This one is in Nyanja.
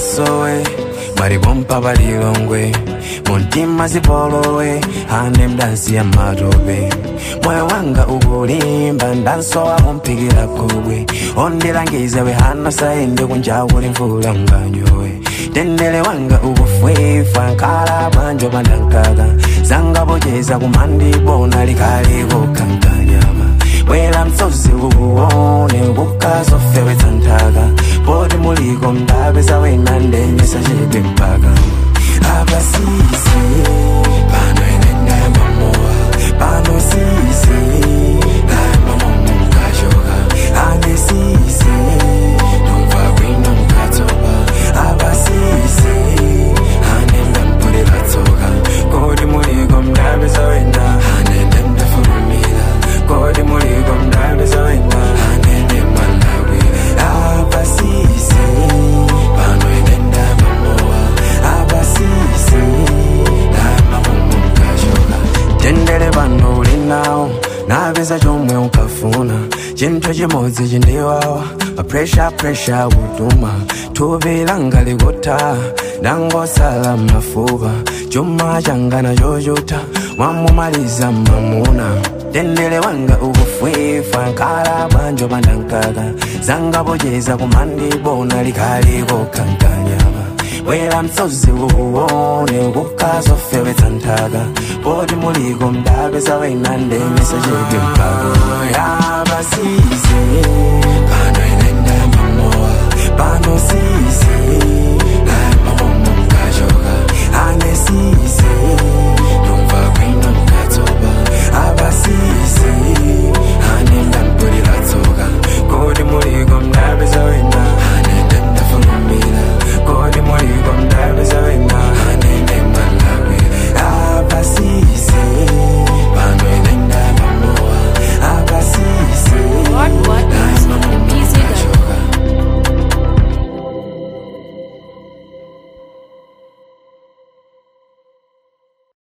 masowe maribompa balilongwe muntima zipolowe ane mdansi ya matope moyo wanga ukulimba ndansowa kumpikira kobwe ondilangiza we hana saende kunjawuli mvula nganyowe tendele wanga ukufwefa nkala bwanjo pandankaka zangapocheza kumandibona likaliko kankanyama bwera msozi ukuone kukazofewetsa nthaka poti muliko mdapeza wena ndenyesa chete mpaka apasise pano enenda mamowa pano sise namamomungashoka ane sise nomva kwino mkatsopa apasise anenda mpule katsoka kodi muliko mdapeza wena anende mdafulumira kodi muliko mdapeza wena anende malawira apasise pano enenda mamowa apasise namamumukashoka tendele pano ulinawo napeza chomwe ukafuna chinthu chimodzi chindiwawa mapresha presha kutuma thupi langa likutha ndangosala mafupa chuma changa nachochuta mwamumaliza mamuna tendele wanga ukufwefa nkala bwanjo pandankaka zangapocheza kumandibona likaliko kankanyama bwera msozi ukuone kukazofewetsa nthaka poti muliko mdapeza wena ndemesa chete mpaka yapasise